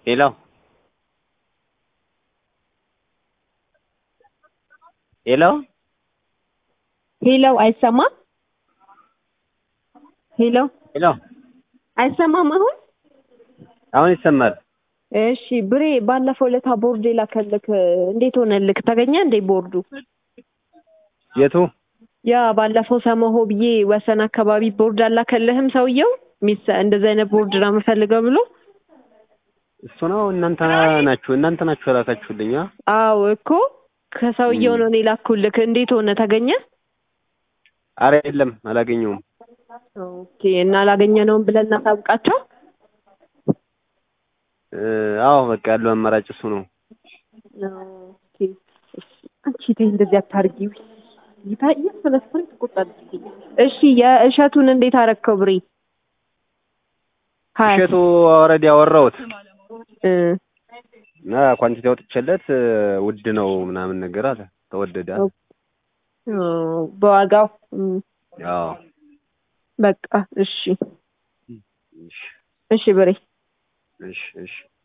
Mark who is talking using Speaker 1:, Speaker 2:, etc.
Speaker 1: ሄሎ ሄሎ
Speaker 2: ሄሎ አይሰማም? ሄሎ
Speaker 1: ሄሎ
Speaker 2: አይሰማም አሁን?
Speaker 1: አሁን ይሰማል።
Speaker 2: እሺ ብሬ ባለፈው ለታ ቦርድ የላከልክ እንዴት ሆነልክ? ተገኘ እንዴ ቦርዱ?
Speaker 1: የቱ
Speaker 2: ያ ባለፈው ሰመሆ ብዬ ወሰን አካባቢ ቦርድ አላከልህም ሰውየው ሚስ እንደዚህ አይነት ቦርድ ነው የምፈልገው ብሎ
Speaker 1: እሱ ነው እናንተ ናችሁ እናንተ ናችሁ የላካችሁልኝ አ
Speaker 2: አዎ እኮ ከሰውየው ነው እኔ ላኩልክ እንዴት ሆነ ተገኘ
Speaker 1: አረ የለም አላገኘውም
Speaker 2: ኦኬ እና አላገኘነውም ብለን እናሳውቃቸው
Speaker 1: እ አዎ በቃ ያለው አማራጭ እሱ ነው
Speaker 2: ኦኬ እሺ አንቺ ተይ እንደዚህ አታርጊ ይታ እየሰለሰለ ትቆጣለች እሺ የእሸቱን እንዴት አረከው ብሬ ሀያ
Speaker 1: እሸቱ ኦልሬዲ አወራሁት
Speaker 2: እ
Speaker 1: እና ኳንቲቲ አውጥቼለት እ ውድ ነው ምናምን ነገር አለ ተወደደ አለ።
Speaker 2: ኦ፣ በዋጋው እም፣
Speaker 1: አዎ
Speaker 2: በቃ እሺ
Speaker 1: እሺ
Speaker 2: እሺ ብሬ
Speaker 1: እሺ እሺ